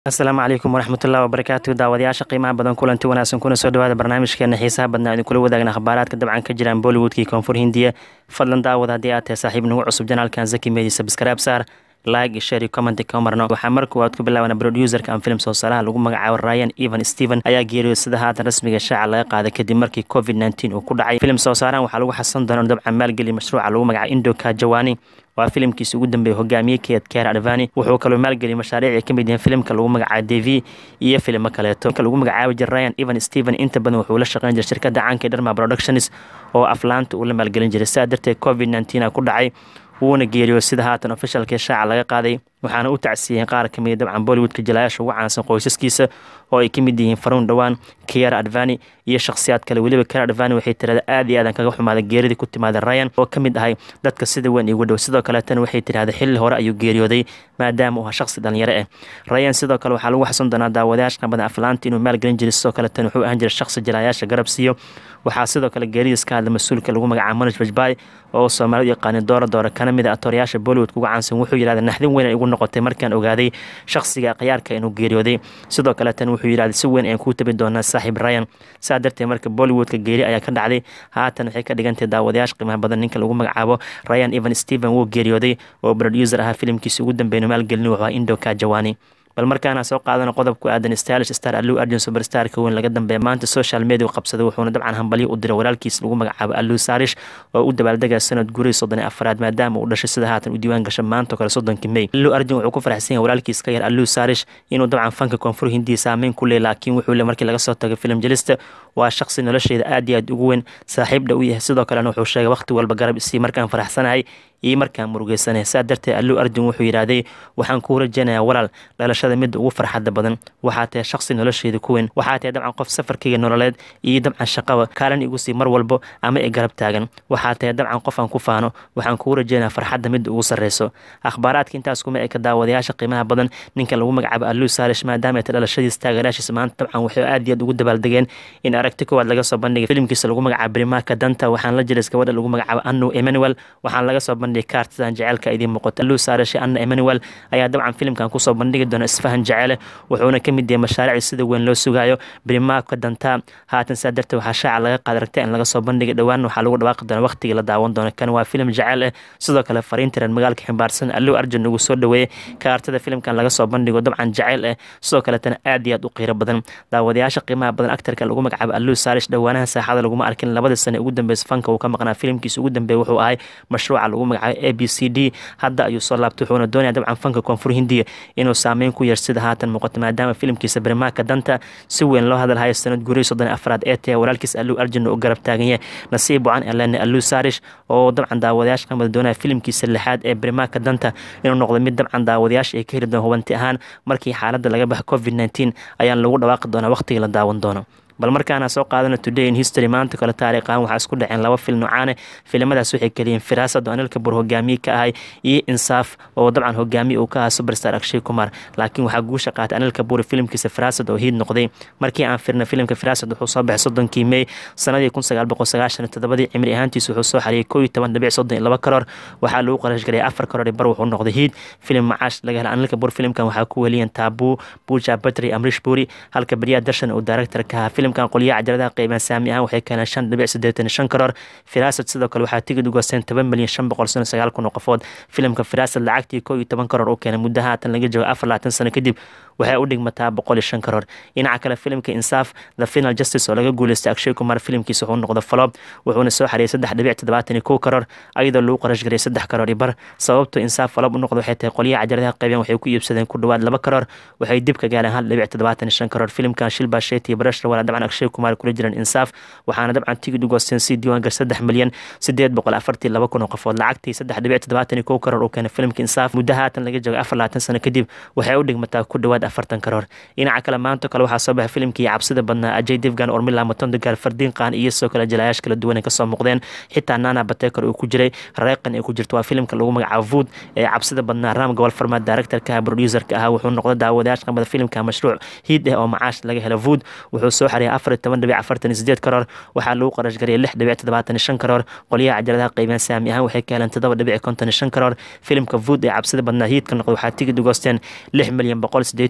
asalaamu calaykum waraxmatullahi wabarakaatu daawadayaasha qiimaha badan kulanti wanaagsan kuna soo dhawaada barnaamijkeena xiisaha badnaa idinkula wadaagna akhbaaraadka dabcan ka jiraan bollywoodkii koonfur hindiya fadlan daawad haddii aad tahay saaxiib nagu cusub janaalkan zaki meedi sabskraib saar like share comment ka marno waxaa marka waad ku bilaabana producerka aan film soo saaraha lagu magacaabo ryan evan steven ayaa geeriyooday sida haatan rasmiga shaaca laga qaaday kadib markii covid nteen uu ku dhacay film soo saarahan waxaa lagu xasan doona dabcan maalgeliya mashruuca lagu magacaabo indoka jawani waa filimkiisa ugu dambeeyay hogaamiye keed keer advani wuxuu kaloo maalgeliyay mashaariicii ka mid yihiin filimka lagu magacaabo devi iyo filimo kaleeto ka lagu magacaabi jira ryan evan steven inta badan wuxuu la shaqeyn jiray shirkadda caanka ee dharma productions oo aflaanta uu la maalgelin jiray sidaa darteed covid nteen ku dhacay wuuna geeriyo sida haatan ofishalkii shaaca laga qaaday waxaana u tacsiiyeen qaar ka mid dabcan bollywoodka jalayaasha ugu caansan qoysaskiisa oo ay ka mid yihiin faruun dhowaan kiara advani iyo shakhsiyaad kale weliba kiara advani waxay tirahda aad iyo aadan kaga xumaaday geeridii ku timaada ryan oo ka mid ahay dadka sida weyn igu dhow sidoo kaleetana waxay tirahda xilli hore ayuu geeriyooday maadaama uu ahaa shakhsi dhalinyaro ah ryan sidoo kale waxaa lagu xasan doonaa daawadayaasha badan aflaanta inuu maalgelin jiray sidoo kaleetana wuxuu ahaan jiray shakhsi jalayaasha garab siiyo waxaa sidoo kale geeridiis ka hadla mas-uulka lagu magacaabo manoj bajbay oo soomaalidu yaqaani doora doora kana mid a atoryaasha bollywoodka uga caansan wuxuu yidhahda naxdin weyn ay igu noqotay markaan ogaaday shakhsiga khiyaarka inuu geeriyooday sidoo kaleetan wuxuu yidhahda si weyn ayaan kuu tabi doonaa saaxiib ryan saa darteed marka bollywoodka geeri ayaa ka dhacday haatan waxay ka dhigantahay daawadayaasha qiimaha badan ninka lagu magacaabo ryan evan steven wuu geeriyooday oo producer ahaa filimkiisa ugu dambeeyna maalgelin wuxuu ahaa indoka jawani bal markaana soo qaadana qodob ku aadan stylish star allu arjun superstarka weyn laga dambeeya maanta social media u qabsaday wuxuuna dabcan hambalyo u diray walaalkiis lagu magacaabo allu sarish oo u dabaaldegaya sanad gurihii soddon iyo afaraad maadaama uu dhashay sida haatan u diiwaan gasha maanta kale soddonkii may allu arjun wuxuu ku faraxsan yahay walaalkiis ka yar allu sarish inuu dabcan fanka koonfur hindiya saameyn ku leey laakiin wuxuu le markii laga soo tagay film jelista waa shaqsi nolosheeda aad iyo aad ugu weyn saaxiibdha u yahay sidoo kalena wuxuu sheegay waqti walba garab isii markaan faraxsanahay iyo markaan murugeysanay saa darteed allu arjun wuxuu yidhaahday waxaan kuu rajeynayaa walaal dhalashada midda ugu farxadda badan waxaa tahay shaqsi nolosheeda ku weyn waxaa tahay dabcan qof safarkayga nololeed iyo dabcan shaqaba kaalin igu sii mar walbo ama i garab taagan waxaa tahay dabcan qof aan ku faano waxaan kuu rajeynayaa farxadda midda ugu sarreyso akhbaaraadka intaas kuma eka daawadayaasha qiimaha badan ninka lagu magacaabo allu saalish maadaama ay tahay dhalashadiis taageeraashiisa maanta dabcan waxay aad iyo aad ugu dabaaldegeen in aragti koowaad laga soo bandhigay filimkiisa lagu magacaabo brimaka danta waxaan la jiray gabadha lagu magacaabo anu emmanuel waxaan laga soo bandhigay kaartidan jaceylka idiin muuqato allu saalish anna emmanuel ayaa dabcan filimkan kusoo bandhigi doona isfahan jacele wuxuuna ka mid yahay mashaariicii sida weyn loo sugaayo brimaaka dantaa haatan saa darteed waxaa shaaca laga qaada ragta in laga soo bandhigay dhowaan waxaa lagu dhawaaqi doona waqtigii la daawan doono kan waa filim jaceyl ah sidoo kale fariintiran magaalka ximbaarsan allu arjun ugu soo dhaweeyey kaartada filimkan laga soo bandhigo dabcan jaceyl ah sidoo kaletana aad iyo aad u qiiro badan daawadayaasha qiimaha badan actarka lagu magacaabo allu saalish dhowaanaha saaxada laguma arkin labadii sane ugu dambeysa fanka uu ka maqnaa filimkiisa ugu dambeeya wuxuu ahay mashruuca lagu magacaabo a b c d hadda ayuu soo laabtay wuxuuna doonaya dabcan fanka koonfur hindiya inuu saameyn ku yeer sida haatan muuqato maadaama filimkiisa barimaaka danta si weyn loo hadalhayo sanad gurihii soddon afraad ee tahay walaalkiis allu arjun u garab taagan yahay nasiib wacan elene allu sarish oo dabcan daawadayaasha qamada doonaya filimkiisa lixaad ee barimaaka danta inuu noqdo mid dabcan daawadayaasha ay ka heli doon hubanti ahaan markii xaaladda laga baxa covid nteen ayaan lagu dhawaaqi doonaa waqtigii la daawan doono bal markaana soo qaadana today in history maanta kale taariikhaan waxaa isku dhaceen laba fil noocaane filimadaas waxay keliyeen firaasad oo anilka bur hogaamiye ka ahay iyo insaaf oo dabcan hogaamiye uu ka ahaa superstar akshay kumar laakiin waxaa guusha qaatay anilka buri filimkiisa firaasad oo hiid noqday markii aan firna filimka firaasad wuxuu soo baxay soddonkii may sanadii kun sagaal boqol sagaashan todobadii cimri ahaantiisa wuxuu soo xariyay koo iyo toban dhibic soddon iyo laba karoor waxaa lagu qarash garay afar karoor bar wuxuu noqday hiid filim macaash laga hela anilka bur filimkan waxaa ku weliyeen taabu buja batri amrish buri halka beryaa darshan uu director ka ahaa filimkan qolyaha cajaladaha qeyban saami ahaan waxay keeneen shan dhibic siddeetan shan karoor firaasad sidoo kale waxaa tigid u goosteen toban milyan shan boqol sano sagaal kun oo qofood filimka firaasad lacagtii koo iyo toban karoor uu keenay muddo haatan laga joogo afar labaatan sano kadib waxay u dhigmataa boqol iyo shan karoor dhinaca kale filimka insaaf the final justice oo laga guuleystay akshay kumar filimkiisa wuxuu noqday falob wuxuuna soo xariyay saddex dhibic toddobaatan iyo kow karoor ayadoo lagu qarash garay saddex karoor iyo bar sababto insaaf falob u noqda waxay tahay qolyaha cajaladaha qeyban waxay ku iibsadeen ku dhowaad laba karoor waxay dib ka gaareen hal dhibic toddobaatan iyo shan karoor filimkan shilba sheeti iyo barash rawala dabcan akshay kumar kula jiran insaaf waxaana dabcan tigid u goosteen si diiwaan gar saddex milyan sideed boqol afartii laba kun oo qofood lacagtii saddex dhibic toddobaatan iyo kow karoor uu keenay filimka insaaf muddo haatan laga joogo afar labaatan sano kadib waxay u dhigmataa ku dhowaad afartan karoor dhinaca kale maanta kale waxaa soo baxay filimkii cabsida badnaa ajay divgan ormila matondogaar fardiin qaan iyo sidoo kale jalaayash kala duwan ay kasoo muuqdeen xitaa nana batekar uu ku jiray reeqan ay ku jirto waa filimka lagu magacaabo vood ee cabsida badnaa ram gobol farmaad directorka ah producerka ah wuxuu noqday daawadayaasha qamada filimka mashruuc hiid ah oo macaash laga helo vood wuxuu soo xariyay afar iyo toban dhibic afartan iyo sideed karoor waxaa lagu qarash gariyay lix dhibic toddobaatan iyo shan karoor qolyaha cajaladaha qeybeen saami ahaan waxay ka heleen toddoba dhibic konton iyo shan karoor filimka vood ee cabsida badnaa hiidka noqday waxaa tigid u goosteen lix milyan boqol sideed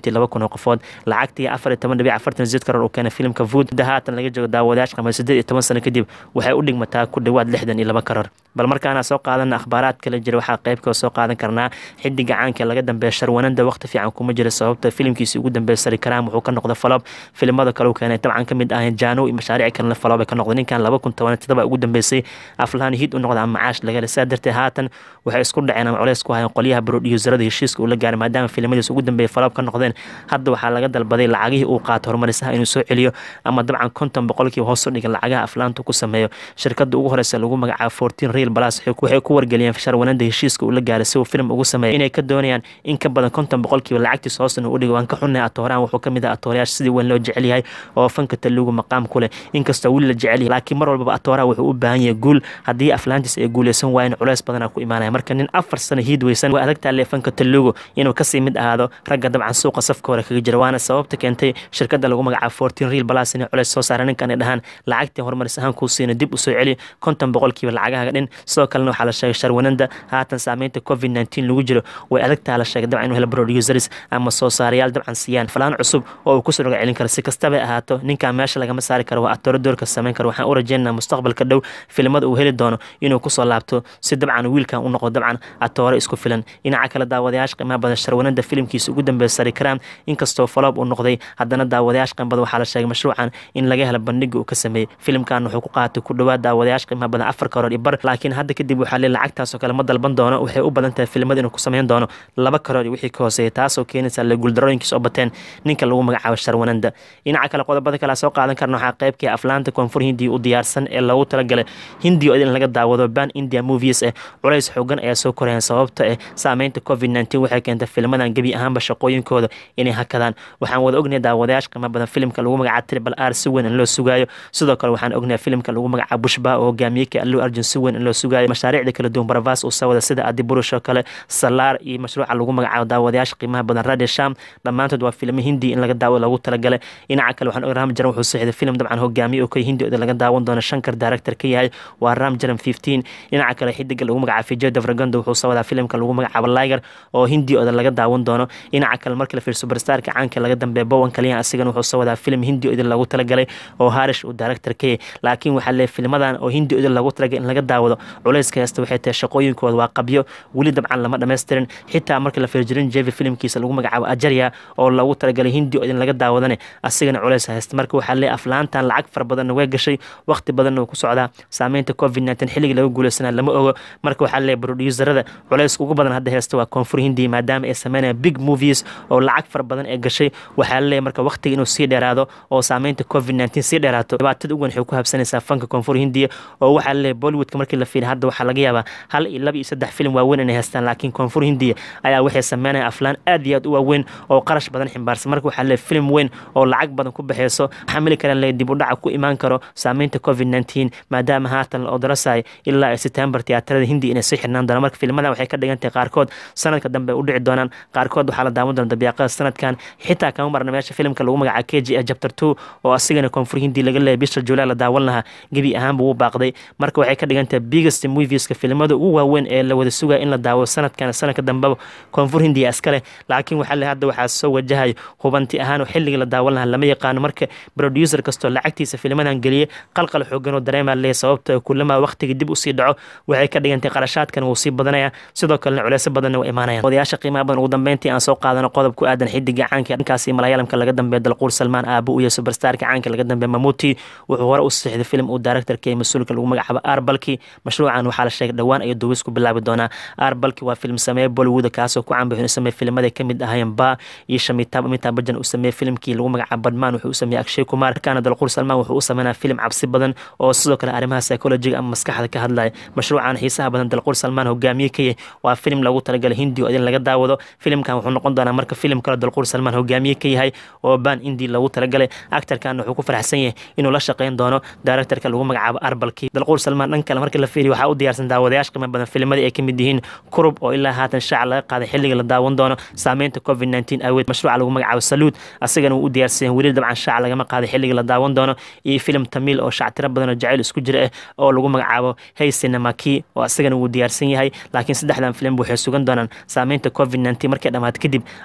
sideed laba kun oo qofood lacagtii afar iyo toban dhibic afartan sideed karoor uu keenay filimka food da haatan laga joogo daawadayaasha qamay sideed iyo toban sano kadib waxay u dhigmataa ku dhowaad lixdan iyo laba karoor bal markaana soo qaadana akhbaaraad kala jira waxaa qeybka soo qaadan karnaa xidiga caanka laga dambeeya sharwananda waqti fiican kuma jira sababta filimkiisi ugu dambeeya sari karaam wuxuu ka noqday falob filimada kale uu keenay dabcan ka mid ahayn jaano iyo mashaariic kalena falob ay ka noqday ninkan laba kun toban todoba ugu dambeysay aflahan hid u noqda ama macaash laga helay sidaa darteed haatan waxay isku dhaceen ama culeys ku hayeen qolyaha brodiyuusarada heshiiska uu la gaaray maadaama filimadiis ugu dambeeya falob ka noqdeen hadda waxaa laga dalbaday lacagihii uu qaato horumarisaha inuu soo celiyo ama dabcan konton boqolkiiba hoos u dhiga lacagaha aflaanta ku sameeyo shirkada ugu horeysa lagu magacaabo fourteen real plus waxay ku wargeliyeen sharwananda heshiiska uu la gaaray si uu film ugu sameeyo inay ka doonayaan in ka badan konton boqolkiiba lacagtiis hoos inuu u dhigo waan ka xunnay atoorahan wuxuu kamid ah atoorayaasha sidii weyn loo jecel yahay oo fanka taluugu maqaam ku leh inkastoo weli la jecel yahay laakiin mar walbaba atooraha wuxuu u baahan yahay guul haddii aflaantiis ay guuleysan waayeen culeys badanaa ku imaanaya marka nin afar sano hiid weysan waa adagtaa lee fanka taluugu inuu kasii mid ahaado ragga dabcan suuqa safka hore kaga jira waana sababta keentay shirkada lagu magacaabo fourteen real plus inay culeys soo saara ninkan ay dhahaan lacagtii horumaris ahaan kuu siina dib usoo celi konton boqolkiiba lacagaha dhin sidoo kalena waxaa la sheegay sharwananda haatan saameynta covid nteen lagu jiro way adagtaa la sheegay dabcan inuu helo producers ama soo saarayaal dabcan siiyaan falaan cusub oo uu kusoo roga celin karo si kastaba ahaato ninkan meesha lagama saari karo waa atooro doorka sameyn karo waxaan u rajeynaa mustaqbalka dhow filimada uu heli doono inuu kusoo laabto si dabcan wiilkan u noqdo dabcan atooro isku filan dhinaca kale daawadayaasha qiimaha badan sharwananda filimkiisa ugu dambeeya sari karaam inkastoo faloob uu noqday haddana daawadayaasha qiima badan waxaa la sheegay mashruucan in laga helo bandhiga uu ka sameeyey filimkan wuxuu ku qaatay ku dhowaad daawadayaasha qiimaha badan afar karoor iyo bar laakiin hadda kadib waxaa lee lacagtaasoo kale ma dalban doono waxay u badan tahay filimada inuu ku sameyn doono laba karoor iyo wixii ka hooseeya taasoo keenaysa le guuldarooyinkiis oo bateen ninka lagu magacaabo sharwananda dhinaca kale qodobada kale soo qaadan karna waxaa qeybkii aflaanta koonfur hindiya u diyaarsan ee loogu talagalay hindiya oo in laga daawado ban india movies eh culays xoogan ayaa soo korayaan sababta eh saameynta covid nteen waxay keentay filmadan gebi ahaanba shaqooyinkooda inay hakadaan waxaan wada ognahay daawadayaasha qiimo badan filimka lagu magacaabo tribal r si weyn in loo sugaayo sidoo kale waxaan ognahay filimka lagu magacaabo bushba oo hogaamiyey ka allu arjun si weyn in loo sugaayo mashaariicda kala duwan baravas uu sawada sida adiburush oo kale salaar iyo mashruuca lagu magacaabo daawadayaasha qiimaha badan radio sham dhammaantood waa filmo hindi in laga daawo lagu talagalay dhinaca kale waxaan og ram jaran wuxuu saxiday film dabcan hogaamiye oo ka hindi oo laga daawan doono shankar director ka yahay waa ram jaran fifteen dhinaca kale xidiga lagu magacaabo fijo davragondo wuxuu sawadaa filimka lagu magacaabo liger oo hindi oo laga daawan doono dhinaca kale marka la fiir superstarka caanka laga dambeeya bowan kaliyan asigana wuxuu sawadaa film hindi oo lagu talagalay oo harish uu director ka yahay laakiin waxaa leeyahay filmadan oo hindi oo lagu talagalay in laga daawado culayska heesta waxay tahay shaqooyinkooda waa qabyo weli dabcan lama dhammaystirin xitaa marka la fiirjirin jevi filimkiisa lagu magacaabo ajarya oo lagu talagalay hindi oo laga daawadane asigana culays haysta marka waxaa leeyahay aflaantan lacag fara badanna way gashay waqti badanna wuu ku socdaa saameynta covid nteen xilliga laga guuleysanaa lama ogo marka waxaa leeyahay producusarada culayska ugu badan hadda heesta waa koonfur hindi maadaama ay sameynayaan big movies oo lacag fara badan ee gashay waxaa leeyahay marka waqtiga inuu sii dheeraado oo saameynta covid nteen sii dheeraato dhibaatada ugu weyn waxay ku habsanaysaa fanka koonfur hindiya oo waxaa leeyahay bollywoodka markii la fiiriya hadda waxaa laga yaabaa hal iyo laba iyo saddex filim waaweyn inay haystaan laakiin koonfur hindiya ayaa waxay sameynaya aflaan aad iyo aad u waaweyn oo qarash badan ximbaarsan marka waxaa leeyahay filim weyn oo lacag badan ku baxeyso xamili kara leeyahay dib u dhaca ku imaan karo saameynta covid nteen maadaama haatan la odorasayo ilaa september tiyaatarada hindi inay sii xirnaan doonaan marka filmadan waxay ka dhigan tahay qaarkood sanadka dambe u dhici doonaan qaarkood waxaa la daawan doona dabiiqada sanadkan xitaa kama marna meesha filimka lagu magaca k g chapter two oo asigana koonfur hindi laga leeyahay bisha july la daawan lahaa gebi ahaanba wuu baaqday marka waxay ka dhigan tahay biggest movieska filimada ugu waaweyn ee la wada sugaya in la daawo sanadkan sanadka dambeba koonfur hindiya iskale laakiin waxaa le hadda waxaa soo wajahay hubanti ahaan oo xilliga la daawan lahaa lama yaqaano marka producer kastoo lacagtiisa filmadan geliyey qalqal xoogan oo dareemaa leeyahay sababta kulama waqtiga dib usii dhaco waxay ka dhigantay qarashaadkan wuu sii badanaya sidoo kalena culeysyo badanna waa imaanayaan odayaasha qiimaha badan ugu dambeyntii aan soo qaadano qodob ku aadan xidiga caanka dhankaasi malayalamka laga dambeeya dalquur salmaan aabu iyo superstarka caanka laga dambeeya mamuti wuxuu hore u saxiixday film uu directorka ee mas-uulka lagu magacaabo arbalki mashruucan waxaa la sheegay dhowaan ayuu duwis ku bilaabi doonaa arbalki waa film sameeye bollywood kaasoo ku canbay inuu sameeye filimada kamid ahayeen ba iyo shamitab amitab bajan uu sameeye filimkii lagu magacaabo badman wuxuu u sameeyey akshay kumar markaana dalquur salmaan wuxuu u sameynaa film cabsi badan oo sidoo kale arrimaha psychologiga ama maskaxda ka hadlaya mashruucan xiisaha badan dalquur salmaan hogaamiye ka yahay waa film lagu talagalay hindi oo idin laga daawado filimkan wuxuu noqon doonaa marka filim kale dalquur salmaan hogaamiye ka yahay oo ban indi lagu talagalay actarkan wuxuu ku faraxsan yahay inuu la shaqeyn doono directorka lagu magacaabo arbalki dalquur salmaan dhan kale marka la fiiriyo waxaa u diyaarsan daawadayaasha qiimo badan filimada ay kamid yihiin kurub oo ilaa haatan shaaca laga qaaday xilliga la daawan doono saameynta covid nteen aweed mashruuca lagu magacaabo saluud asagana wuu u diyaarsan weli dabcan shaaca lagama qaaday xilliga la daawan doono iyo filim tamiil oo shactiro badan oo jacayl isku jira ah oo lagu magacaabo hey cinemaki oo asagana wuu diyaarsan yahay laakiin saddexdan filim waxay sugan doonaan saameynta covid nteen markay dhammaad kadib ayaa lagu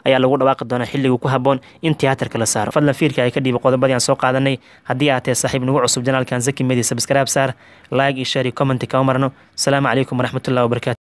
dhawaaqi doona xilligu ku haboon in tiyaatarka la saaro fadlan fiirka ay ka dhiiba qodobadii aan soo qaadanay haddii aad tahay saaxiib nagu cusub janaalkan zaki media subscribe saar like iyo share iyo comment kama marno asalaamu calaykum waraxmatullahi wabarakatu